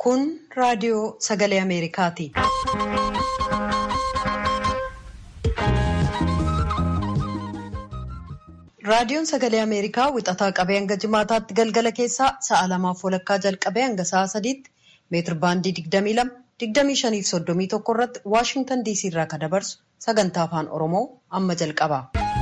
Kun raadiyoo sagalee Ameerikaati. Raadiyoon sagalee Ameerikaa wixataa qabee hanga jimaataatti galgala keessaa sa'a lamaaf walakkaa jalqabee hanga sa'a sadiitti meetir baandii 22, 25 fi 31 irratti Waashintan DC irraa kan dabarsu sagantaa afaan Oromoo amma jalqaba.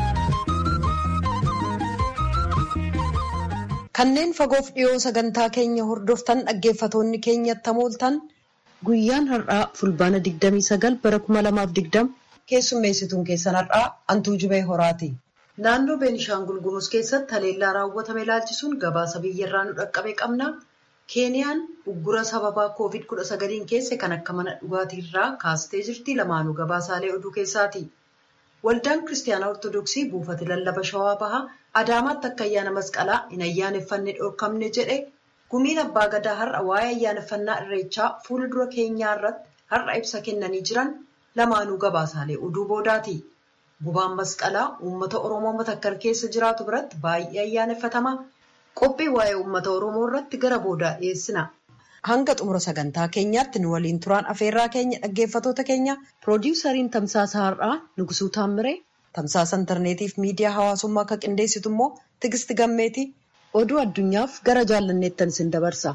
Kanneen fagoof dhiyoo sagantaa keenya hordoftan dhaggeeffatoonni keenyatti hamooltan guyyaan har'aa fulbaana 29 bara 2020 keessummeessituun keessan har'aa Antuu Jubee Horaati. Naannoo Beenishaangul Gumuz keessatti haleellaa raawwatame ilaalchisuun gabaasa biyyarraa nu dhaqqabe qabna. Keeniyaan uggura sababaa Covid-19 keesse kan akka mana dhugaatiirraa kaastee jirti. Lamaanuu gabaasaalee oduu keessaati. Waldaan Kiristaanaa Ortoodooksii buufata lallaba Shawaa Bahaa Adaamaatti akka ayyaana masqalaa hin ayyaaneffanne dhorkamne jedhe gumiin abbaa gadaa har'a waa'ee ayyaaneffannaa irreechaa fuula dura keenyaa irratti har'a ibsa kennanii jiran lamaanuu gabaasaalee oduu boodaati. Gubaan masqalaa uummata Oromoo matakkal keessa jiraatu biratti baay'ee ayyaaneffatama. Qophii waa'ee uummata Oromoo irratti gara boodaa dhiyeessina. Hanga xumura sagantaa keenyaatti nu waliin turaan afeerraa keenya dhaggeeffatoota keenya piroodiwusariin tamsaasa har'aa Nugusuu Taammiree tamsaasa intarneetiif miidiyaa hawaasummaa akka qindeessitu immoo Tigisti Gammeeti oduu addunyaaf gara jaallanneettan isin dabarsa.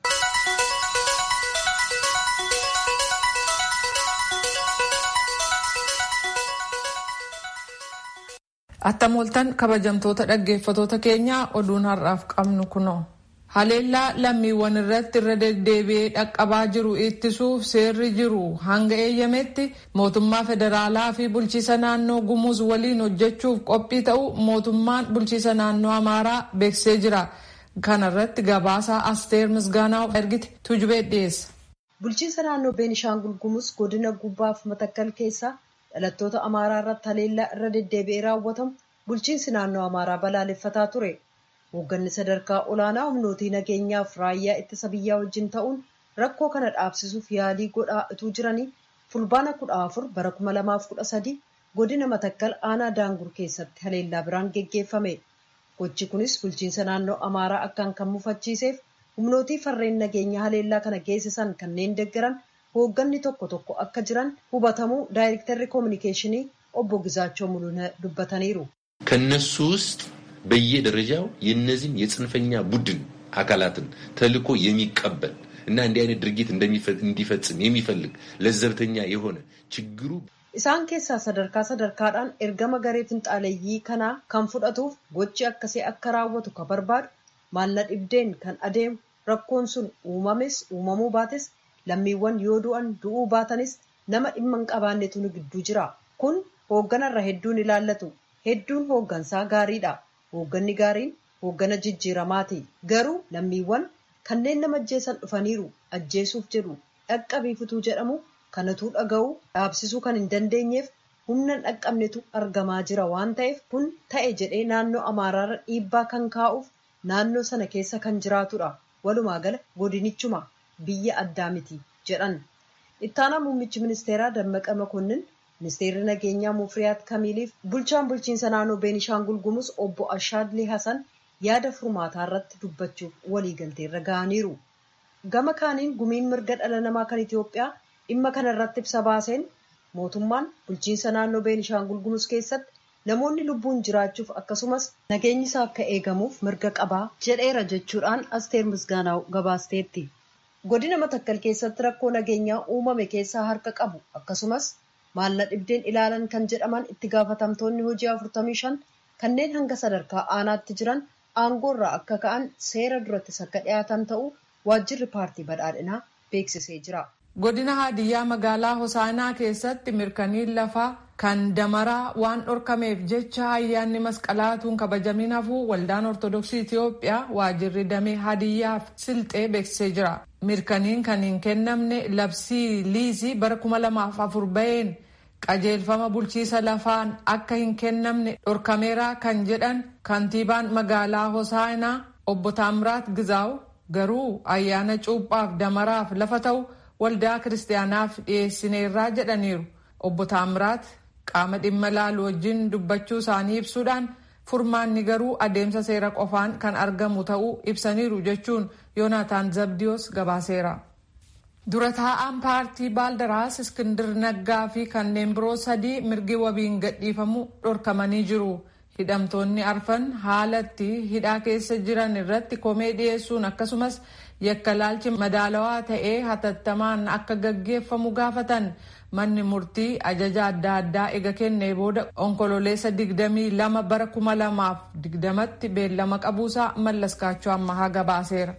Attamooltan kabajamtoota dhaggeeffatoota keenyaa oduun har'aaf qabnu kunoo. Haleellaa lammiiwwan irratti irra deddeebi'ee dhaqqabaa jiru ittisuuf seerri jiru hanga eeyyametti mootummaa federaalaa fi bulchiisa naannoo gumuz waliin hojjechuuf qophii ta'u mootummaan bulchiisa naannoo amaaraa beeksisee jira. Kana irratti gabaasaa asteer misgaanaa ergite tujubee dhiyeessa. Bulchiinsa naannoo Beenishaangul Gumuz godina gubbaaf matakkal keessaa dhalattoota amaaraa irratti haleellaa irra deddeebi'ee raawwatamu bulchiinsi naannoo amaaraa balaaleffataa ture. Hoogganni sadarkaa olaanaa humnootii nageenyaaf raayyaa ittisa biyyaa wajjin ta'uun rakkoo kana dhaabsisuuf yaalii godhaa utuu jiranii fulbaana kudha afur bara kuma lamaaf kudha sadi godina matakkal aanaa daangur keessatti haleellaa biraan geggeeffame. Gochi kunis bulchiinsa naannoo amaaraa akkaan kan mufachiiseef humnootii farreen nageenyaa haleellaa kana geessisan kanneen deeggaran hoogganni tokko tokko akka jiran hubatamuu daayirektarri koominikeeshinii obbo Gizaachoo Mul'una dubbataniiru. ከነሱ ውስጥ በየደረጃው የነዚህን የጽንፈኛ ቡድን አካላትን ተልዕኮ የሚቀበል እና እንዲህ አይነት ድርጊት እንዲፈጽም የሚፈልግ ለዘብተኛ የሆነ ችግሩ isaan keessaa sadarkaa sadarkaadhaan ergama garee finxaaleeyyii kanaa kan fudhatuuf gochi akkasii akka raawwatu kan barbaadu maalla dhibdeen kan adeemu rakkoon sun uumames uumamuu baates lammiiwwan yoo du'an du'uu baatanis nama dhimma hin qabaannetu nu gidduu jira kun hoogganarra hedduun ilaallatu hedduun hooggansaa gaariidha hoogganni gaariin hooggana jijjiiramaati garuu lammiiwwan kanneen nama ajjeesan dhufaniiru ajjeesuuf jedhu dhaqqabiifutuu jedhamu kanatuu dhaga'uu dhaabsisuu kan hin dandeenyeef humna hin dhaqqabnetu argamaa jira waan ta'eef kun ta'e jedhee naannoo amaaraarra dhiibbaa kan kaa'uuf naannoo sana keessa kan jiraatudha walumaa gala godinichuma biyya addaa miti jedhan ittaanaa muummichi ministeeraa dammaqa makonnin ministeerri nageenyaa mufriyaat kamiiliif bulchaan bulchiinsa naannoo beenishaangul gumuz obbo ashaadlee hasan yaada furmaataa irratti dubbachuuf waliigalteerra ga'aniiru gama kaaniin gumiin mirga dhala namaa kan itiyoophiyaa dhimma kana irratti ibsa baaseen mootummaan bulchiinsa naannoo beenishaangul gumuz keessatti namoonni lubbuun jiraachuuf akkasumas nageenyi isaa akka eegamuuf mirga qabaa jedheera jechuudhaan asteer misgaanaa gabaasteetti godina matakkal keessatti rakkoo nageenyaa uumame keessaa harka qabu akkasumas maalla dhibdeen ilaalan kan jedhaman itti gaafatamtoonni hojii 45 kanneen hanga sadarkaa aanaatti jiran aangoorraa akka ka'an seera durattis akka dhiyaatan ta'uu waajjirri paartii badhaadhinaa beeksisee jira. godina haadiyyaa magaalaa hosaanaa keessatti mirkaniin lafaa kan damaraa waan dhorkameef jecha ayyaanni masqalaatuun kabajamin hafuu waldaan ortodoksii itiyoophiyaa waajjirri damee haadiyyaaf silxee beeksisee jira mirkaniin kan hin kennamne labsii liizii bara kuma lamaaf afur baheen qajeelfama bulchiisa lafaan akka hin kennamne dhorkameera kan jedhan kantiibaan magaalaa hosaanaa obbo Taamiraat Gizaaw garuu ayyaana cuuphaaf damaraaf lafa ta'u waldaa kiristaanaaf dhiyeessineerraa jedhaniiru obbo Taamiraat qaama dhimma laalu wajjin dubbachuu isaanii ibsuudhaan furmaanni garuu adeemsa seera qofaan kan argamu ta'uu ibsaniiru jechuun yoonaataan zabdiyoos gabaaseera. dura taa'aan paartii baaldaraas iskindir naggaa fi kanneen biroo sadii mirgi wabiin gadhiifamuu dhorkamanii jiru hidhamtoonni arfan haalatti hidhaa keessa jiran irratti komee dhiyeessuun akkasumas yakkalaalchi madaalawaa ta'ee hatattamaan akka gaggeeffamu gaafatan manni murtii ajaja adda addaa ega kennee booda onkololeessa 22 bara 2020tti beellama qabuusaa mallaskaachoo ammahaa gabaaseera.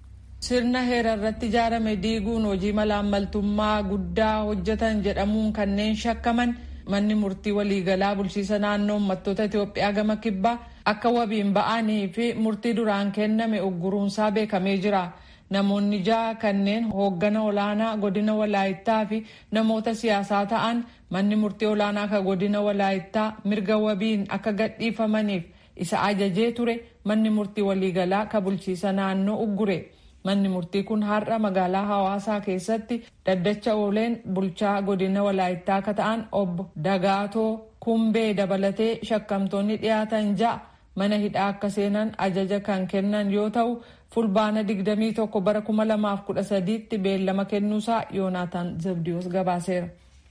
sirna heera irratti ijaarame diiguun hojii malaammaltummaa guddaa hojjetan jedhamuun kanneen shakkaman manni murtii waliigalaa bulchiisa naannoo uummattoota Itoophiyaa gama kibbaa akka wabiin ba'anii fi murtii duraan kenname ugguruunsaa beekamee jira. Namoonni ja'a kanneen hooggana olaanaa godina walaayittaa fi namoota siyaasaa ta'an manni murtii olaanaa ka godina walaayittaa mirga wabiin akka gadhiifamaniif isa ajajee ture manni murtii waliigalaa ka bulchiisa naannoo uggure. Manni murtii kun har'a magaalaa hawaasaa keessatti daddacha ooleen bulchaa godina walaayittaa akka ta'an obbo Dagaatoo Kumbee dabalatee shakkamtoonni dhiyaatan ja'a mana hidhaa akka seenan ajaja kan kennan yoo ta'u fulbaana 21 bara 2013tti beellama kennuusaa Yoonaataan Zabdiyoos gabaaseera.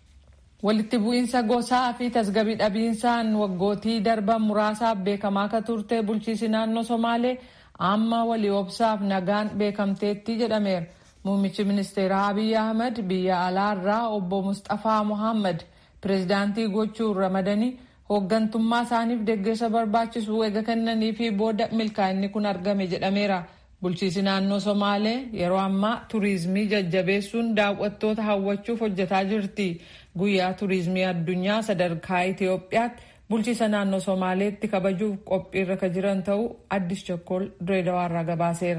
Walitti bu'iinsa gosaa fi tasgabii dhabiinsaan waggootii darban muraasaaf beekamaa akka turte bulchiisi naannoo Somaalee. amma walii obsaaf nagaan beekamteetti jedhameera. Muummichi ministeeraa Abiy Ahmed biyya alaarraa obbo Mustafaa Muhammad pireezidaantii gochuun ramadanii hooggantummaa isaaniif deeggarsa barbaachisu eega kennanii fi booda milkaa'inni kun argame jedhameera. Bulchiisi naannoo Somaalee yeroo ammaa turiizimii jajjabeessuun daawwattoota hawwachuuf hojjetaa jirti. Guyyaa turiizimii addunyaa sadarkaa Itoophiyaatti bulchiisa naannoo somaaleetti kabajuuf qophiirra ka jiran ta'uu addis chokkool direedawaarraa gabaaseera.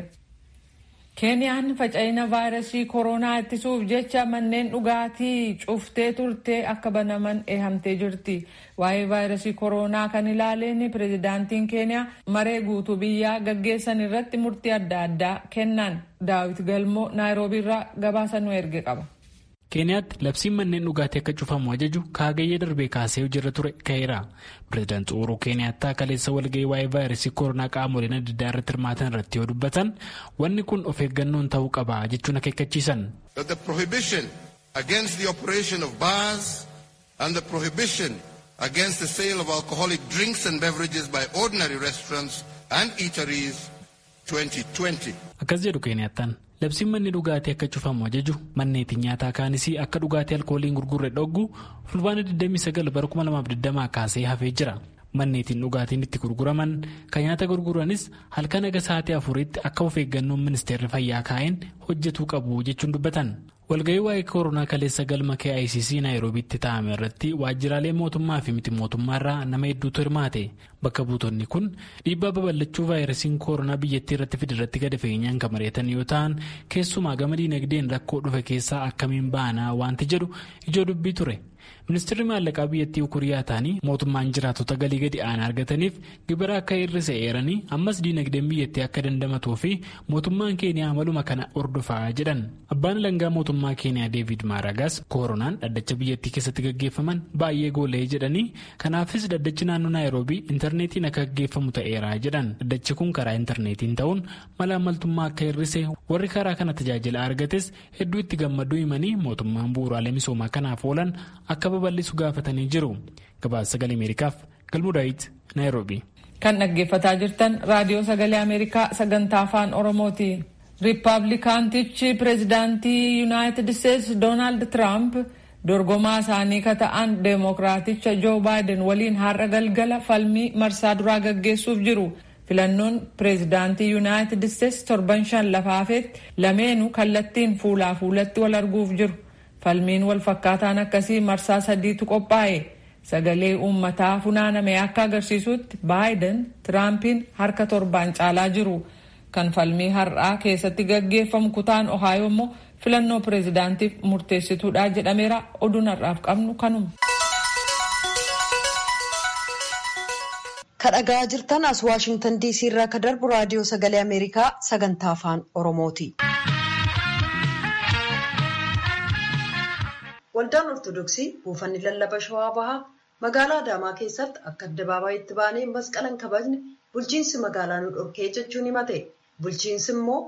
keeniyaan faca'ina vaayirasii kooroonaa ittisuuf jecha manneen dhugaatii cuftee turtee akka banaman eehamtee jirti. waa'ee vaayirasii kooroonaa kan ilaaleen pireezidaantiin keeniyaa maree guutuu biyyaa gaggeessan irratti murtii adda addaa kennan daawit galmoo naayiroobiirraa gabaasa nu erge qaba. keeniyaatti labsiin manneen dhugaatii akka cufamu ajaju kaagayyee darbee kaasee hojiirra ture ka'eera pireezidaanti uhuruu keeniyaattaa kaleessa walga'ii waa'ee vaayirasii kooroonaa qaamoleen adda addaa irratti hirmaatan irratti yoo dubbatan wanni kun of eeggannoon ta'uu qaba jechuun akeekkachiisan. that the prohibition against the operation of bars and the prohibition against the sale of alcoholic drinks and beverages by ordinary restaurants and eateries 2020. akkas jedhu keeniyaattaan. labsiin manni dhugaatii akka cufamu ajaju manneetiin nyaataa kaanis akka dhugaatii alkooliin gurgurre dhoggu fulbaana 29 bara 2020 kaasee hafee jira manneetiin dhugaatiin itti gurguraman kan nyaata gurguranis halkan aga sa'aatii afuritti akka of eeggannoon ministeerri fayyaa kaa'een hojjetuu qabu jechuun dubbatan walga'ii waa'ee kooroonaa kaleessa galma KICC naayiroobiitti taa'ame irratti waajjiraalee mootummaa fi miti mootummaarraa nama hedduutu hirmaate bakka buutonni kun dhiibbaa babal'achuu vaayirasiin kooroonaa biyyattii irratti fide irratti gadi fageenyaan kan mari'atan yoo ta'an keessumaa gama diinagdeen rakkoo dhufe keessaa akkamiin baanaa wanti jedhu ijoo dubbii ture. ministeerri maallaqaa biyyattii ukuriyaa ta'anii mootummaan jiraatota galii gadi aanaa argataniif gibira akka hir'ise eeranii ammas diinagdeen biyyattii akka dandamatuu fi mootummaan keeniyaa maluma kana hordofaa jedhan abbaan alangaa mootummaa keeniyaa deevid maaragaas kooronaan dhaddacha biyyattii keessatti gaggeeffaman baay'ee goolee jedhanii kanaafis dhaddachi naannoo naayiroobii intarneetiin akka gaggeeffamu ta'eera jedhan dhaddachi kun karaa intarneetiin ta'uun mala ammaltummaa akka hir'ise warri karaa kana tajaajila argates hedduu itti gammaduu himanii mootummaan bu'uuraalee misoomaa kanaaf oolan akka babal'isu gaafatanii jiru gabaasa sagalee ameerikaaf galmuudaayitti naayiroobii. kan dhaggeeffataa jirtan raadiyoo sagalee ameerikaa sagantaa afaan oromooti riippaabilikaantichi pireezidaantii yuunaayitid isteetsi doonaald tiraamp dorgomaa isaanii ka ta'an deemokiraaticha joo baayiden waliin har'a galgala falmii marsaa duraa gaggeessuuf jiru. filannoon pireezidaantii yuunaayitid isteetsi torban shan lafaafeetti lameenu kallattiin fuulaa fuulatti wal arguuf jiru. falmiin wal fakkaataan akkasii marsaa sadiitu qophaa'e sagalee uummataa funaaname akka agarsiisutti baayiden tiraampiin harka torbaan caalaa jiru kan falmii har'aa keessatti gaggeeffamu kutaan ohaayoo immoo filannoo pireezidaantiif murteessituudha jedhameera oduun har'aaf qabnu kanuma. kadhagaa jirtan as waashingtan diisii irraa ka darbu raadiyoo sagalee ameerikaa sagantaa afaan oromooti. waldaan ortodoksii buufanni lallaba shawaa bahaa magaalaa adaamaa keessatti akka addabaabayitti baanee masqalan kabajne bulchiinsi magaalaa nu dhorkee jechuun himate bulchiinsi immoo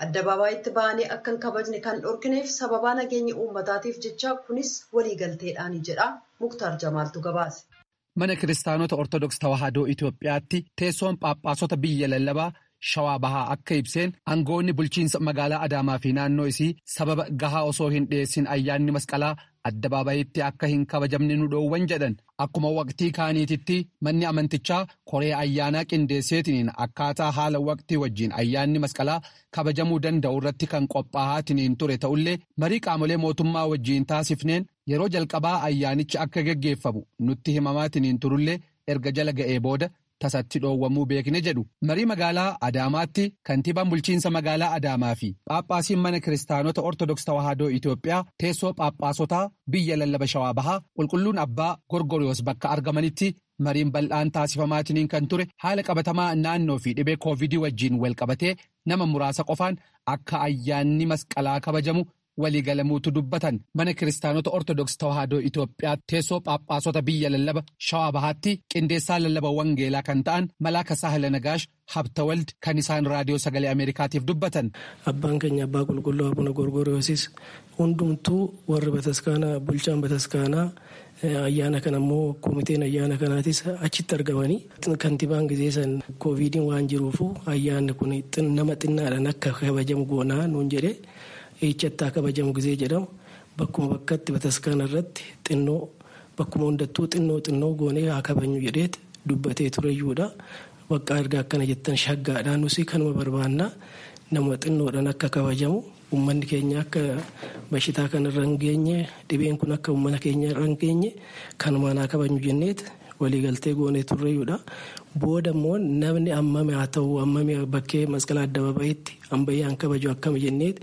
Addabaabayitti ba'anii akka hin kabajne kan dhorkineef sababaa nageenya uummataatiif jecha kunis waliigalteedhaani jedha Muktaar Jamaaltu gabaase. Mana kiristaanota Ortodoks Tawaahidoo Itoophiyaatti teessoon Phaaphaasota biyya lallabaa Shawaa Bahaa akka ibseen aangoonni bulchiinsa magaalaa Adaamaa fi naannoo isii sababa gahaa osoo hin dhiyeessin ayyaanni masqalaa addabaabayitti akka hin kabajamne nu dhoowwan jedhan akkuma waqtii kaaniititti manni amantichaa koree ayyaanaa qindeesseetiniin akkaataa haala waqtii wajjiin ayyaanni masqalaa kabajamuu danda'u irratti kan qophaa'aatiniin ture ta'ullee marii qaamolee mootummaa wajjiin taasifneen yeroo jalqabaa ayyaanichi akka geggeeffamu nutti himamaatiniin turullee erga jala ga'ee booda. tasatti dhoowwamuu beekne jedhu marii magaalaa Adaamaatti kantiibaan bulchiinsa magaalaa Adaamaa fi Phaaphaasiin mana kiristaanota Ortodoks Tawaahidoo Itoophiyaa teessoo Phaaphaasotaa biyya lallaba shawaa bahaa qulqulluun abbaa Gorgoriyoos bakka argamanitti mariin bal'aan taasifamaatiniin kan ture haala qabatamaa naannoo fi dhibee koovidii wajjiin wal qabatee nama muraasa qofaan akka ayyaanni masqalaa kabajamu. waliigalamuutu dubbatan mana kiristaanota ortodoks tawaahidoo Itoophiyaa teessoo Phaaphaasota biyya lallaba shawaa bahaatti qindeessaa lallaba wangeelaa kan ta'an malaaka saahila nagaash habtawald kan isaan raadiyoo sagalee ameerikaatiif dubbatan. Abbaan keenya abbaa qulqulluu abuna gorgoriyoosis hundumtuu warri bataskaanaa bulchaan bataskaanaa ayyaana kana immoo komiteen ayyaana kanaatis achitti argamanii kantiibaan gizeessan koovidiin waan jiruufu ayyaanni kun nama xinnaadhaan akka kabajamu goonaa nuun jedhee. Eechatti haa kabajamu gizee jedhamu bakkuma bakkatti bataskaana irratti xinnoo bakkuma hundattuu xinnoo xinnoo goonee haa kabajnu jedheet dubbatee tureyyuudha. Bakka erga akkana jettan shaggaadhaan nusi kanuma barbaannaa nama xinnoodhaan akka kabajamu uummanni keenya akka bashitaa kanarra hin geenye dhibeen kun akka uummata keenya irra hin geenye kanumaan haa kabajnu jenneet waliigaltee goonee turreyyuudha. Booda immoo namni ammame haa ta'u ammame bakkee masqalaa addabaabayitti ambayyaan kabaju akkama jenneet.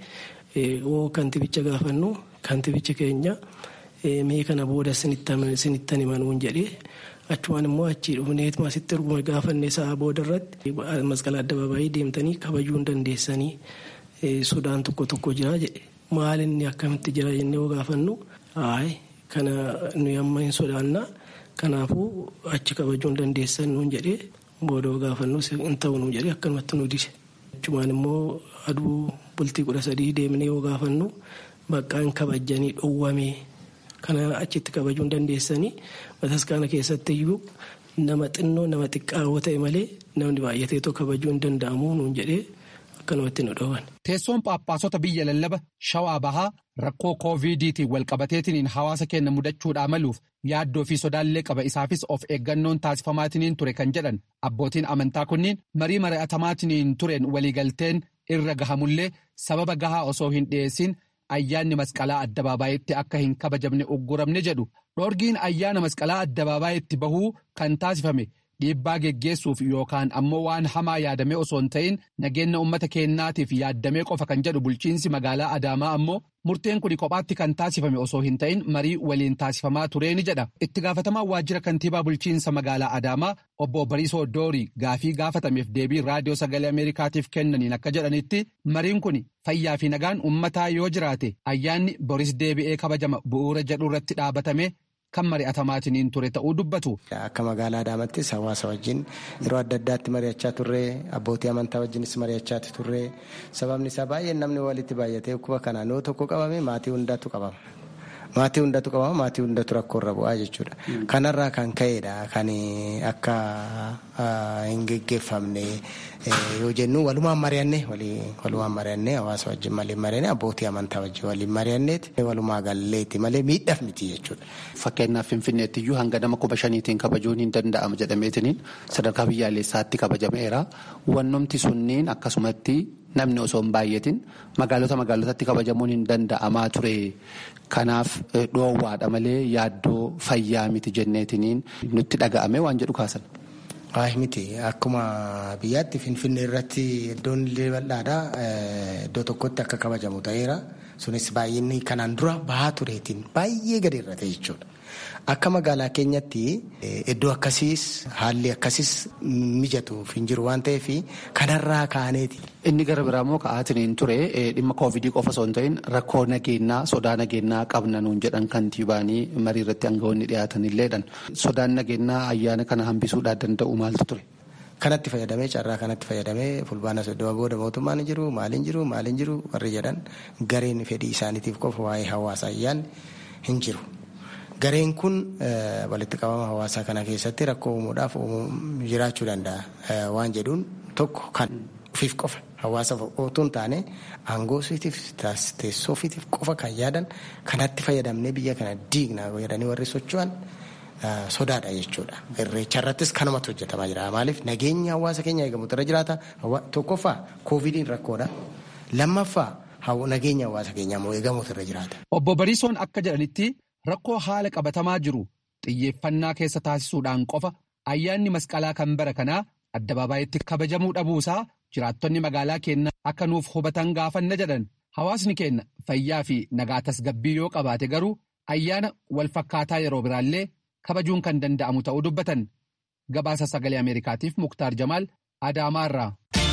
oo kantibicha gaafannu kantibichi keenya mee kana booda sinittan himanuun jedhee achumaan immoo achii dhufneet asitti erguma gaafanne sa'a booda irratti masqalaa addabaabayii deemtanii kabajuu hin dandeessanii sodaan tokko tokko jira jedhe maal inni akkamitti jira jennee yoo gaafannu haay kana nuyi amma hin sodaannaa kanaafuu achi kabajuu hin dandeessan nuun jedhee booda yoo gaafannu hin ta'u nuun jedhee akkanumatti nu dise achumaan immoo aduu bultii kudha sadii deemnee yoo gaafannu baqqaan kabajanii dhowwame kana achitti kabajuu hin dandeessanii bataskaana keessatti iyyuu nama xinnoo nama xiqqaawoo ta'e malee namni baay'ateetoo kabajuu hin danda'amu nuun jedhee akkanumatti nu dhowwan. Teessoon Phaaphaasota biyya lallaba shawaa bahaa rakkoo koovidiitiin walqabateetiniin hawaasa keenya mudachuudhaa maluuf yaaddoo fi sodaallee qaba isaafis of eeggannoon taasifamaatiniin ture kan jedhan abbootiin amantaa kunniin marii mari'atamaatiniin tureen waliigalteen irra gahamullee sababa gahaa osoo hin dhiyeessin ayyaanni masqalaa addabaabayitti akka hin kabajamne ugguramne jedhu dhoorgiin ayyaana masqalaa addabaabayitti bahuu kan taasifame dhiibbaa geggeessuuf yookaan ammoo waan hamaa yaadamee osoo hin ta'in nageenya uummata keenyaatiif yaaddamee qofa kan jedhu bulchiinsi magaalaa adaamaa ammoo murteen kun kophaatti kan taasifame osoo hin ta'in marii waliin taasifamaa tureeni jedha itti gaafatamaa waajjira kantiibaa bulchiinsa magaalaa adaamaa obbo bariisoo doorii gaafii gaafatameef deebii raadiyoo sagalee ameerikaatiif kennaniin akka jedhanitti mariin kun fayyaa fi nagaan uummataa yoo jiraate ayyaanni boris deebi'ee kabajama bu'uura jedhu irratti dhaabatame. kan mari'atamaatiniin ture ta'uu dubbatu. Akka magaalaa Adaamattis hawaasa wajjin yeroo adda addaatti mari'achaa turre abbootii amantaa wajjinis mari'achaa turre sababni isaa baay'een namni walitti baay'atee dhukkuba kanaan yoo tokko qabame maatii hundaatu qabama. Maatii hundatu qabama maatii hundatu rakkoorra bu'aa jechuudha. Kanarraa kan ka'edha kan akka hin geggeeffamne yoo jennu walumaan mari'anne walumaan mari'anne hawaasa wajjin malee mari'anne abbootii amantaa wajjin waliin mari'anneeti walumaa galleeti malee miidhaaf miti jechuudha. Fakkeenyaaf Finfinneetti iyyuu hanga nama kuma shaniitiin kabajuun hin danda'amu jedhameetiniin sadarkaa biyyaalessaatti kabajameera. Wannumti sunniin akkasumatti namni osoo hin baay'atin magaalota magaalotatti kabajamuun hin danda'amaa ture. Kanaaf dhoowwaadha malee yaaddoo fayyaa miti jenneetiniin nutti dhaga'ame waan jedhu kaasan. Waayee miti akkuma biyyaatti finfinnee irratti iddoon illee bal'aadha iddoo tokkotti akka kabajamu ta'eera sunis baay'inni kanaan dura bahaa tureetiin baay'ee gadi irra ta'e jechuudha. Akka magaalaa keenyatti iddoo akkasiis haalli akkasiis mijatuuf hin jiru waan ta'eef kanarraa kaaneeti. Inni gara biraa immoo ka'aatiin ture dhimma koovidii qofa osoo hin ta'in rakkoo nageenyaa sodaa nageenyaa qabna nuun jedhan kantiibaanii marii irratti aangawoonni dhiyaatan illeedhan. Sodaan nageenyaa ayyaana kana hambisuudhaa danda'u maaltu ture? kanatti fayyadamee carraa kanatti fayyadamee fulbaana soddoma booda mootummaan jiru maaliin jiru maaliin jiru warri jedhan gareen fedhii isaaniitiif qofa waa'ee hawaasa ayyaanni hin jiru. Gareen kun walitti qabama hawaasaa kana keessatti rakkoo uumuudhaaf jiraachuu danda'a waan jedhuun tokko kan ofiif qofa hawaasa otoo hin taane aangoo ofiitiif teessoo ofiitiif qofa kan yaadan kanatti fayyadamnee biyya kana diignaa jedhanii warri socho'an sodaadha jechuudha. Irreecha irrattis kanumatu hojjetamaa jira. Maaliif nageenya hawaasa keenya eegamutu irra jiraata. Tokkoffaa koovidiin rakkoodha. Lammaffaa nageenya hawaasa keenyaa immoo eegamutu irra jiraata. Obbo Bariisoon akka jedhanitti rakkoo haala qabatamaa jiru xiyyeeffannaa keessa taasisuudhaan qofa ayyaanni masqalaa kan bara kanaa addabaabaay'itti kabajamuu dhabuusaa jiraattonni magaalaa keenyaa akka nuuf hubatan gaafanna jedhan hawaasni keenya fayyaa fi nagaa tasgabbii yoo qabaate garuu ayyaana wal fakkaataa yeroo biraallee kabajuun kan danda'amu ta'uu dubbatan gabaasa sagalee ameerikaatiif muktaar jamaal adaamaarraa.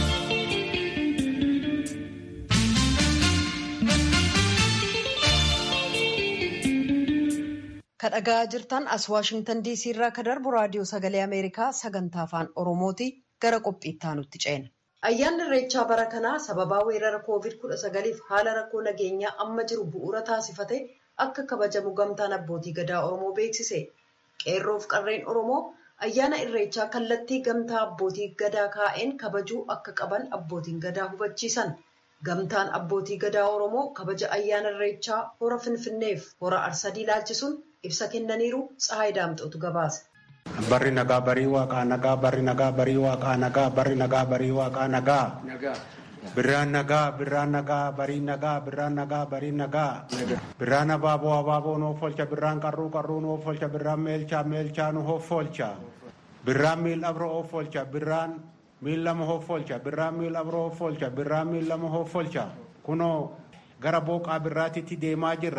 kadhagaa jirtan as waashingtan diisii irraa ka darbu raadiyoo sagalee ameerikaa sagantaa afaan oromooti gara qophiitti aanutti ceena. ayyaanni irreechaa bara kanaa sababaa weerara koovid kudha sagaliif haala rakkoo nageenyaa amma jiru bu'uura taasifate akka kabajamu gamtaan abbootii gadaa oromoo beeksise qeerroof qarreen oromoo ayyaana irreechaa kallattii gamtaa abbootii gadaa kaa'een kabajuu akka qaban abbootiin gadaa hubachiisan. gamtaan abbootii gadaa oromoo kabaja ayyaana irreechaa hora finfinneef hora arsadii ilaalchisuun ibsa kennaniiru tsahaay daamxootu gabaase. Barri nagaa barii waaqaa nagaa barri nagaa barii waaqaa nagaa barri nagaa barii waaqaa nagaa. Birraan nagaa birraan nagaa barii nagaa birraan nagaa barii nagaa. Birraan abaaboo abaaboo nuuf oolcha birraan qarruu qarruu nuuf oolcha birraan meelchaa meelchaa nuuf oolcha. Birraan miil abra of oolcha birraan miil lama hoffolcha birraan miil abroo hoffolcha birraan miil lama hoffolcha kunoo gara booqaa birraatitti deemaa jirra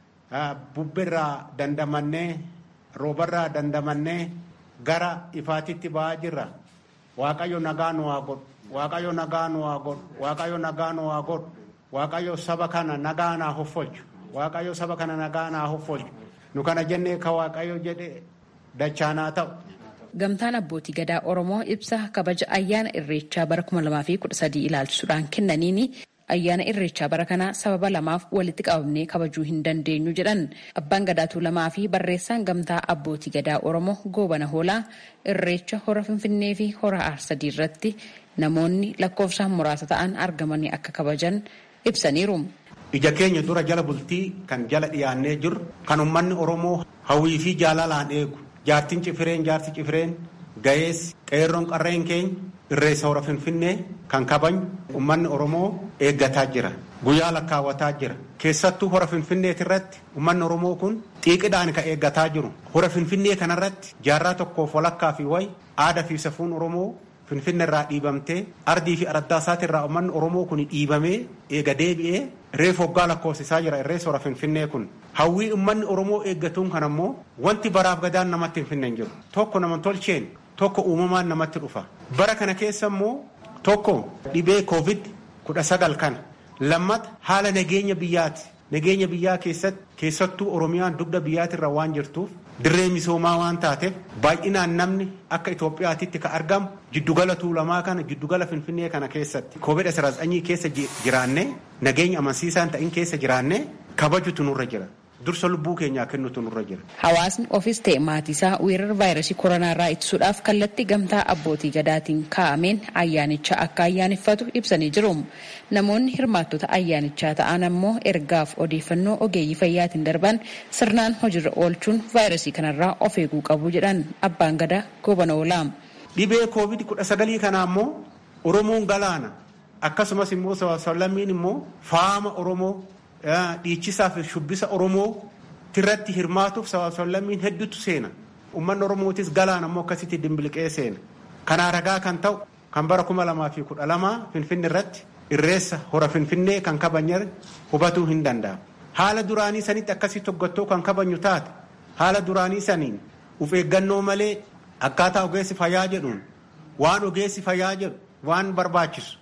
bubberraa dandamannee roobarraa dandamannee gara ifaatitti ba'aa jirra waaqayyo nagaa nu haa godhu waaqayyo nagaa nu haa godhu waaqayyo nagaa nu haa godhu waaqayyo saba kana nagaa naa hoffolchu waaqayyo saba kana nagaa naa hoffolchu nu kana jennee ka waaqayyo jedhe dachaanaa ta'u Gamtaan abbootii gadaa Oromoo ibsa kabaja ayyaana irreechaa bara 2013 ilaalchisuudhaan kennaniin ayyaana irreechaa bara kanaa sababa lamaaf walitti qabamnee kabajuu hin dandeenyu jedhan abbaan gadaatuu lamaa fi barreessaan gamtaa abbootii gadaa Oromoo goobana hoolaa irreecha hora finfinnee fi hora aarsadii irratti namoonni lakkoofsaan muraasa ta'an argamanii akka kabajan ibsaniiru. Ija keenya dura jala bultii kan jala dhiyaannee jiru kan uummanni Oromoo hawwii fi jaalalaan eegu. jaartiin cifireen jaarsi cifireen ga'eessi qeerroon qarreen keenya irreessa hora finfinnee kan kabajnu ummanni oromoo eeggataa jira guyyaa lakkaawwataa jira keessattuu hora finfinneeti irratti ummanni oromoo kun xiiqidhaan ka eeggataa jiru hora finfinnee kanarratti jaarraa tokkoof walakkaa fi wayi aadaa fi safuun oromoo finfinne irraa dhiibamtee ardii fi araddaasaati irraa ummanni oromoo kun dhiibamee eega deebi'ee reefu hoggaa lakkoofsisaa jira irreessa hora finfinnee kun hawwii ummanni oromoo eeggatuun kan ammoo wanti baraaf gadaan namatti hin finne hin jiru tokko nama tolcheen tokko uumamaan namatti dhufa bara kana keessa immoo tokko dhibee koovid kudha sagal kana lammata haala nageenya biyyaati nageenya biyyaa keessatti keessattuu oromiyaan dugda biyyaatirra waan jirtuuf dirree misoomaa waan taateef baay'inaan namni akka Itoophiyaatitti ka argamu jiddugala tuulamaa kana jiddugala finfinnee kana keessatti koovid asirratti keessa jiraannee nageenya amansiisaan ta'in keessa jiraannee kabajutu nurra jira. dursa lubbuu keenyaa kennutu nurra jira. Hawaasni ofis ta'e maatiisaa weerara vaayirasii koronaa irraa ittisuudhaaf kallattii gamtaa abbootii gadaatiin kaa'ameen ayyaanicha akka ayyaaneffatu ibsanii jiru. Namoonni hirmaattota ayyaanichaa ta'an ammoo ergaaf odeeffannoo ogeeyyii fayyaatiin darban sirnaan hojiirra oolchuun vaayirasii kanarraa of eeguu qabu jedhan abbaan gadaa goobana oolaa. Dhibee koovid kudha sagalii kana ammoo Oromoon galaana akkasumas immoo sablammiin immoo faama Oromoo dhiichisaa fi shubbisa Oromoo irratti hirmaatuuf sablammiin hedduutu seena. Uummanni Oromootis galaan ammoo akkasitti dimbiliqee seena. Kanaa ragaa kan ta'u kan bara kuma lamaa fi kudha lamaa Finfinne irratti irreessa hora Finfinnee kan kabajne hubatuu hin danda'amu. Haala duraanii sanitti akkasitti hoggattoo kan kabajnu taate haala duraanii saniin uf eeggannoo malee akkaataa ogeessi fayyaa jedhuun waan ogeessi fayyaa jedhu waan barbaachisu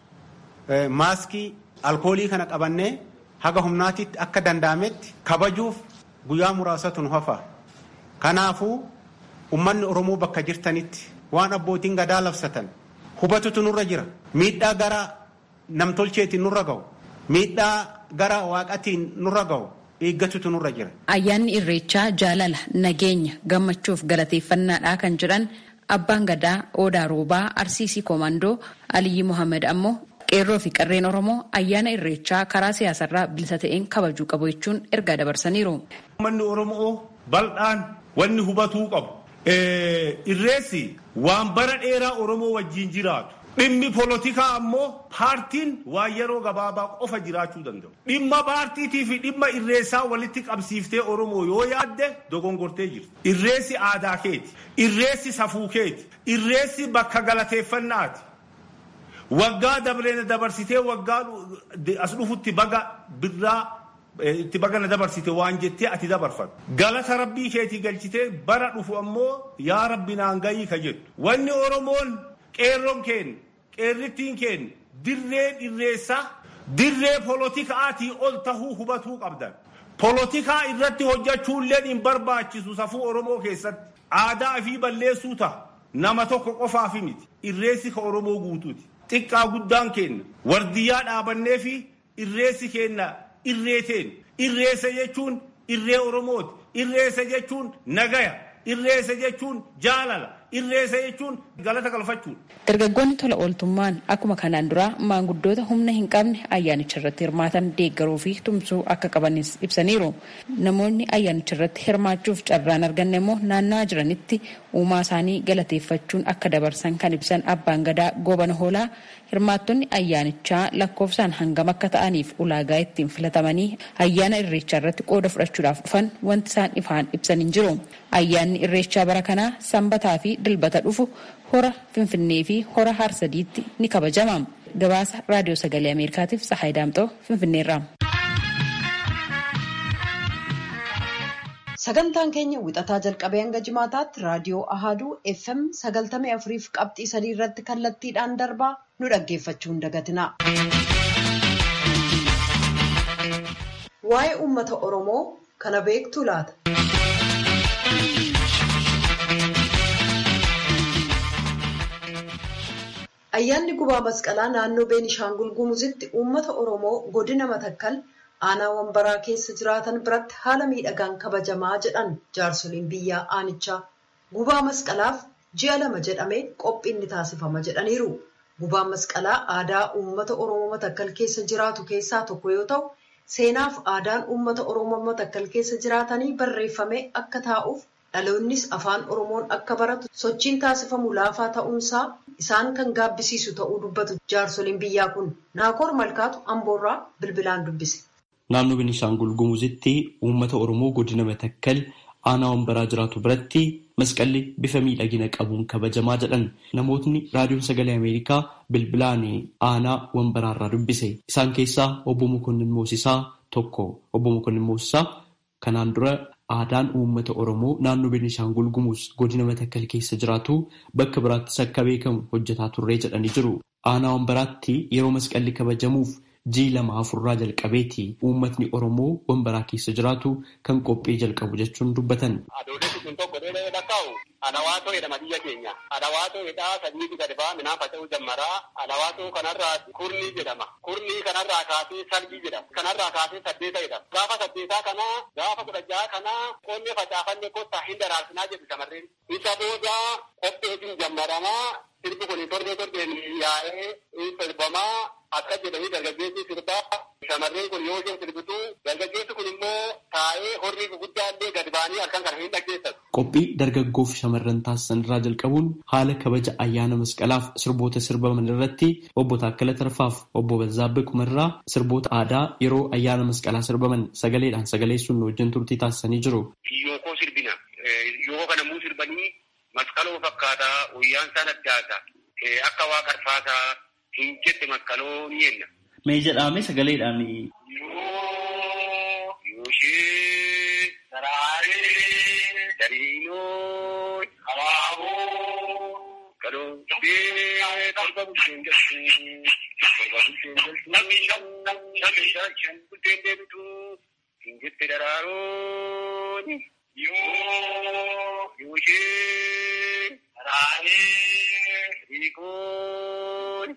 maaskii alkoolii kana qabannee haga humnaatitti akka danda'ametti kabajuuf guyyaa muraasatu nu hafa. Kanaafuu uummanni Oromoo bakka jirtanitti waan abbootiin gadaa labsatan hubatutu nurra jira. Miidhaa gara namtolcheetiin nurra ga'u. Miidhaa gara waaqatiin nurra ga'u. eeggatutu nurra jira. Ayyaanni irreechaa jaalala, nageenya, gammachuuf galateeffannaadha kan jedhan abbaan gadaa Odaa Roobaa Arsiisii Koomandoo Aliyyi Mohaammed ammoo qeerroo fi qarreen Oromoo ayyaana irreechaa karaa siyaasarraa bilisa ta'een kabajuu qabu jechuun ergaa dabarsaniiru. Uummanni Oromoo bal'aan wanni hubatuu qabu. Irreessi waan bara dheeraa Oromoo wajjin jiraatu. Dhimmi polotikaa ammoo paartiin waan yeroo gabaabaa qofa jiraachuu danda'u. Dhimma paartiitii fi dhimma irreessaa walitti qabsiiftee Oromoo yoo yaadde dogongortee jirti. Irreessi aadaa keeti. Irreessi safuu keeti. Irreessi bakka galateeffannaati. Waggaa dabreena dabarsitee waggaa as dhufutti baga birraa itti bagana dabarsite waan jettee ati dabarfatu. Galata rabbii keetii galchitee bara dhufu ammoo yaa rabbi naan gayii ka jettu. Wanni Oromoon qeerroon keenya qeerrittiin keenya dirree irreessaa dirree polotikaatii ol tahuu hubatuu qabdan. Polotikaa irratti hojjechuullee hin barbaachisu safuu Oromoo keessatti. Aadaa fi balleessuu ta'a. Nama tokko qofaafi miti. Irreessi ka Oromoo guutuuti. Xiqqaa guddaan keenya wardiyyaa dhaabannee fi irreessi keenya irreeteen. Irreessa jechuun irree Oromooti. Irreessa jechuun nagaya. Irreessa jechuun jaalala. Irreessa jechuun galata galfachuudha. Dargaggoonni tola ooltummaan akkuma kanaan dura maanguddoota humna hin qabne ayyaanicha irratti hirmaatan deeggaruu fi tumsuu akka qabanis ibsaniiru. Namoonni ayyaanicha irratti hirmaachuuf carraan arganne immoo naannawaa jiranitti uumaa isaanii galateeffachuun akka dabarsan kan ibsan abbaan gadaa goobana hoolaa hirmaattonni ayyaanichaa lakkoofsaan hangam akka ta'aniif ulaagaa ittiin filatamanii ayyaana irreechaa irratti qooda fudhachuudhaaf dhufan wanti isaan ifaan ibsan hin jiru. Ayyaanni irreechaa bara kanaa sanbataa fi dilbata dhufu hora finfinnee fi hora harsadiitti ni kabajama. Gabaasa raadiyoo sagalee Ameerikaatiif Tsahaay Daamxoo Finfinneerraa. Sagantaan keenya wixataa jalqabee hanga jimaataatti raadiyoo Ahaduu FM sagaltamii afuriif qabxii sadii irratti kallattiidhaan darbaa nu dhaggeeffachuu hin dagatina. Waa'ee uummata Oromoo kana beektu laata? Ayyaanni gubaa masqalaa naannoo Beenishaangul Gumuzitti uummata Oromoo godina Matakkal aanaa wambaraa keessa jiraatan biratti haala miidhagaan kabajamaa jedhan jaarsoliin biyyaa aanichaa. Gubaa masqalaaf ji'a lama jedhamee qophiin ni taasifama jedhaniiru. Gubaan masqalaa aadaa uummata Oromoo Matakkal keessa jiraatu keessaa tokko yoo ta'u, seenaaf aadaan uummata Oromoo Matakkal keessa jiraatanii barreeffamee akka taa'uuf dhaloonnis afaan Oromoon akka baratu sochiin taasifamu laafaa ta'uunsaa isaan kan gaabbisiisu ta'uu dubbatu jaarsoliin biyyaa kun naakoor malkaatu amboorraa bilbilaan dubbise. Naannoo Beenishaangul Gumuzitti uummata Oromoo godina Matakkal aanaa wambaraa jiraatu biratti masqalli bifa miidhagina qabuun kabajamaa jedhan namootni raadiyoon sagalee Ameerikaa bilbilaan aanaa wambaraarraa dubbise. Isaan keessaa obbo Mokonnin Moosisaa tokko. Obbo Mokonnin Moosisaa kanaan dura aadaan uummata Oromoo naannoo Beenishaangul Gumuz godina Matakkal keessa jiraatu bakka biraattis akka beekamu hojjetaa turree jedhanii jiru. Aanaa wambaraatti yeroo masqalli kabajamuuf jii lama afurraa jalqabeeti uummatni Oromoo wambaraa keessa jiraatu kan qophii jalqabu jechuun dubbatan. Adoolessi kun tokko dheedee lakkaa'u alawaatoo jedhama biyya keenya. Alawaatoo jedhaa sadiitu gadi ba'a midhaan faca'uu jammaraa. Alawaatoo kanarraa kurnii jedhama. Kurnii kanarraa kaasee salbii jedhama. Kanarraa kaasee saddeeta jedhama. Gaafa saddeetaa kanaa gaafa kudha jaha kanaa qonni facaafanne kottaa hin daraarsinaa jedhu shamarreen. Isa booda qopheetiin jammaramaa sirbi kun torbee torbeen yaa'ee sirbamaa akka jedhanii dargaggeessi sirbaa shamarreen kun yoo isheen sirbitu dargaggeessi kun immoo taa'ee horii guguddaa illee gadi ba'anii halkan kana hin dhaggeessatu. Qophii dargaggoof shamarran taasisan irraa jalqabuun haala kabaja ayyaana masqalaaf sirboota sirbaman irratti obbo Taakkala Tarfaaf obbo Bazzaabbee Kumarraa sirboota aadaa yeroo ayyaana masqalaa sirbaman sagaleedhaan sagaleessuun wajjin turtii taasisanii jiru. Yookoo sirbina. Yookoo kana muu sirbanii masqaloo fakkaataa guyyaan isaan addaata. Akka waa qarfaataa hin jette masqaloo ni jenna. Mee jedhame sagaleedhaan. Yooshee saraaree dariinoo abaaboo galoo dee torba bulteen galtuu torba bulteen galtuu namni shan namni shan shan bulteen deebitu hin jette daraarooni yoo yooshee saraaree kun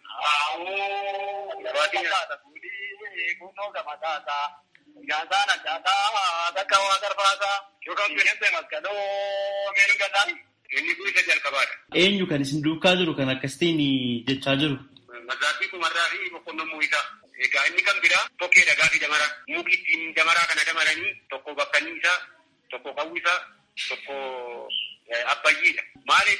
gabaatti nyaata fuudhii kunnoo gama taataa nyaataan addaataa bakka waa garfaasaa yookaan bineensa maskaloo meeluu gataan inni kun isa jalqabaadha. Eenyu kan isin duukaa jiru kan akkasitiin jechaa jiru? Mazaatii kumarraa fi boqqolloo muuyisaa. Egaa inni kan biraa tokkee dhagaa fi damaraa. Muki ittiin damaraa kana damaranii tokko bakkanni isaa, tokko qawwi isaa, tokko abbayyiidha. Maaliif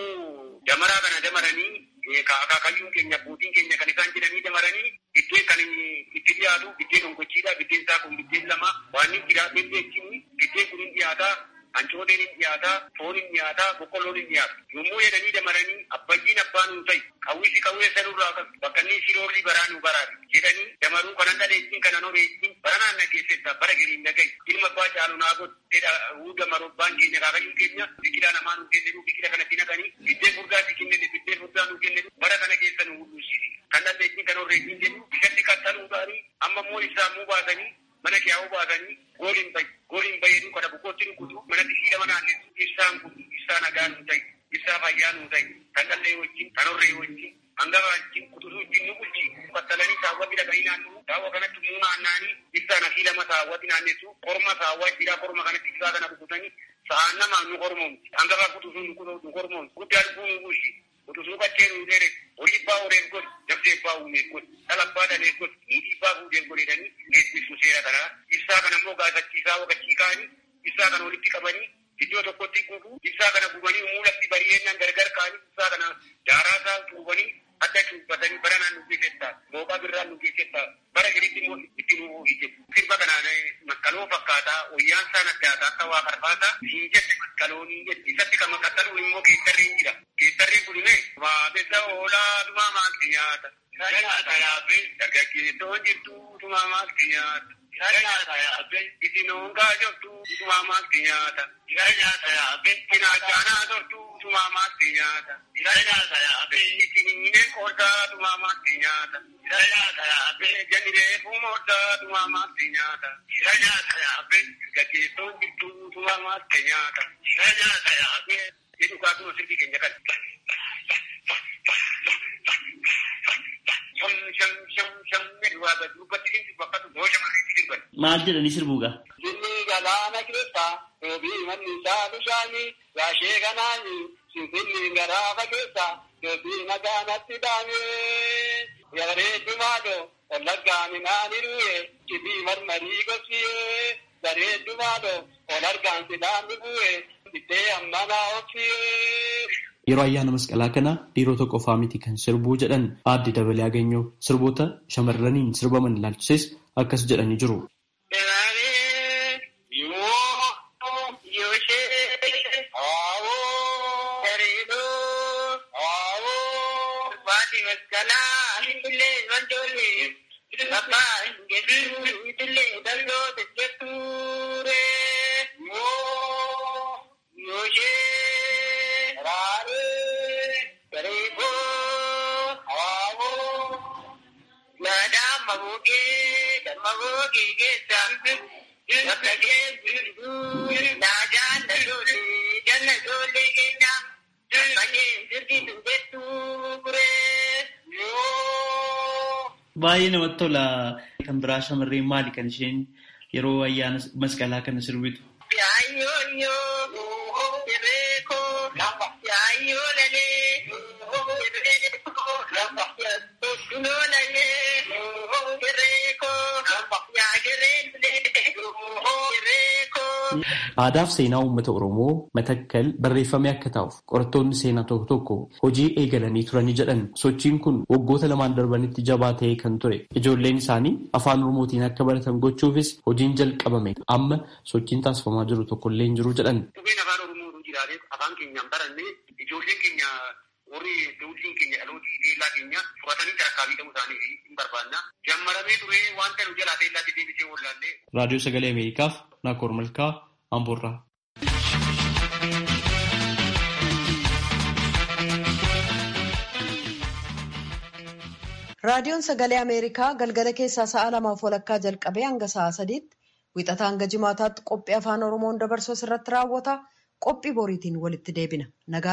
damaraa kana damaranii akaakayyuun keenya abbootiin keenya kan isaan jedhanii damaranii biddeen kan itti dhiyaatu biddeen ongochiidha. Biddeen isaa kun biddeen lama waan inni jiraatee jechuun biddeen kun hin dhiyaataa. Hancooteen hin dhiyaataa, foon hin dhiyaataa, boqqolloon hin dhiyaatu. Yommuu jedhanii damaranii abbayyiin abbaa nuu ta'i. Qawwisi qawwee sanurraa qabu. Bakka inni siroorri baraa nuu baraati. Jedhanii damaruu kanan dhaleettiin kanan horeettiin bara naan nageessetta bara galiin nagayi. Ilma abbaa caalu naa godheedha. Huu damaruu abbaan keenya kaakayyuun keenya biqilaa namaa nuu kenne biqila kanatti naqanii biddeen furdaa si kenne biddeen furdaa nuu kenne bara kana keessa nuu hudhuusisi. Kan dhaleettiin kan horeettiin jennu bisatti qaxxaluu ta'anii amma immoo ibsaa muu baasanii mana kiyaa'uu baasanii gooliin bayi. Gooliin bayeeduu kana bukkootti nukutu manatti siidhama naannessu ibsaan kun ibsaa nagaa nuu ta'i. Ibsaa fayyaa nuu ta'i. Kan dhallee wajjin, kan horree wajjin, hangaba wajjin, kutusuu wajjin nu bulchi. Battalanii saawwatti dhaqanii naannoo. Saawwa kanatti muu naannaanii ibsaa na siidhama saawwatti naannessu. Korma saawwaa jira korma kanatti ibsaa kana kututanii sa'aan namaa nu kormoomti. Hangaba kutusuu nu kormoomti. Guddaa lubbuu nu bulchi. Kutusuu qaccee nu dheere. Horii abbaa horeef godhi. Dabdee abbaa uumeef godhi. Dhala abbaa dhaleef godhi. Niitii abbaa fuudheef godhi jedhanii geessisu seera kanaa. Ibsaa kana immoo gaafachiisaa waqachii kaanii ibsaa kana walitti qabanii iddoo tokkotti gubu ibsaa kana gubanii muulatti bari'eenyaan gargar kaanii ibsaa kana daaraa isaa tuubanii adda cuubbatanii bara naan nu geessettaa mooqaa birraan nu geessettaa bara giritti immoo itti nu hojjetu. Sirba kanaan maskaloo fakkaataa wayyaan isaan addaataa akka waa karfaataa siin jette maskaloonii jette isatti kan makkattalu immoo geessarreen jira. Geessarreen kun immoo maamessa oolaa dhumaa maalti nyaata. Nyaata yaabbee dargaggeessoon jirtu dhumaa maalti nyaata. Nyaata yaabbee isin hongaa jirtu dhumaa maalti nyaata. Nyaata yaabbee cinaachaanaa jirtu dhumaa maalti nyaata. Nyaata yaabbee isin hineen qooddaa dhumaa maalti nyaata. Nyaata yaabbee janniree fuumooddaa dhumaa maalti nyaata. Nyaata yaabbee dargaggeessoon jirtu dhumaa maalti nyaata. Nyaata yaabbee jedhu kaatuma sirbii keenya kan. Maal jedhanii sirbuugaa? Jinni galaana keessa doobii manni isaa bishaanii gaashee kanaani sinfinni garaafa keessa doobii nagaanatti dhaamee bareeddumaadho wallaggaa minaani du'e cibii marmarii gorsiyee bareeddumaadho ol argaan sidaanni bu'e ittee ammanaa obsiyee. Yeroo ayyaana masqalaa kana dhiirota qofaa miti kan sirbuu jedhan aadde dabalee aganyoo sirboota shamarraniin sirbaman ilaalchises akkas jedhanii jiru. Baay'ee namatti tola. Kan biraa shamarreen maali kan isheen yeroo ayyaana masqalaa kana sirbitu? Aadaa fi seenaa uummata Oromoo matakkal barreeffamee akka taa'uuf qorattoonni seenaa tokko tokko hojii eegalanii turanii jedhan sochiin kun waggoota lamaan darbanitti jabaa ta'ee kan ture. Ijoolleen isaanii afaan Oromootiin akka baratan gochuufis hojiin jalqabame amma sochiin taasifamaa jiru tokkollee hin jiru jedhan. Dhugeen afaan Oromoo jiraatee afaan keenyaan barannee ijoolleen keenya warri dawliin keenya dhalootii teellaa keenya fudhatanii tarkaanfii ta'uu isaanii hin barbaanna. Jammaramee ture wanta nu jalaa teellaatti deebisee wallaallee. Raadiyoo Sagalee Ameerikaaf Naakoor Malkaa Amboorraa. Raadiyoon Sagalee Ameerikaa galgala keessaa sa'a lamaaf walakkaa jalqabee hanga sa'a sadiitti wixataa hanga jimaataatti qophii afaan Oromoon dabarsu irratti raawwata. Qophii boriitiin walitti deebina.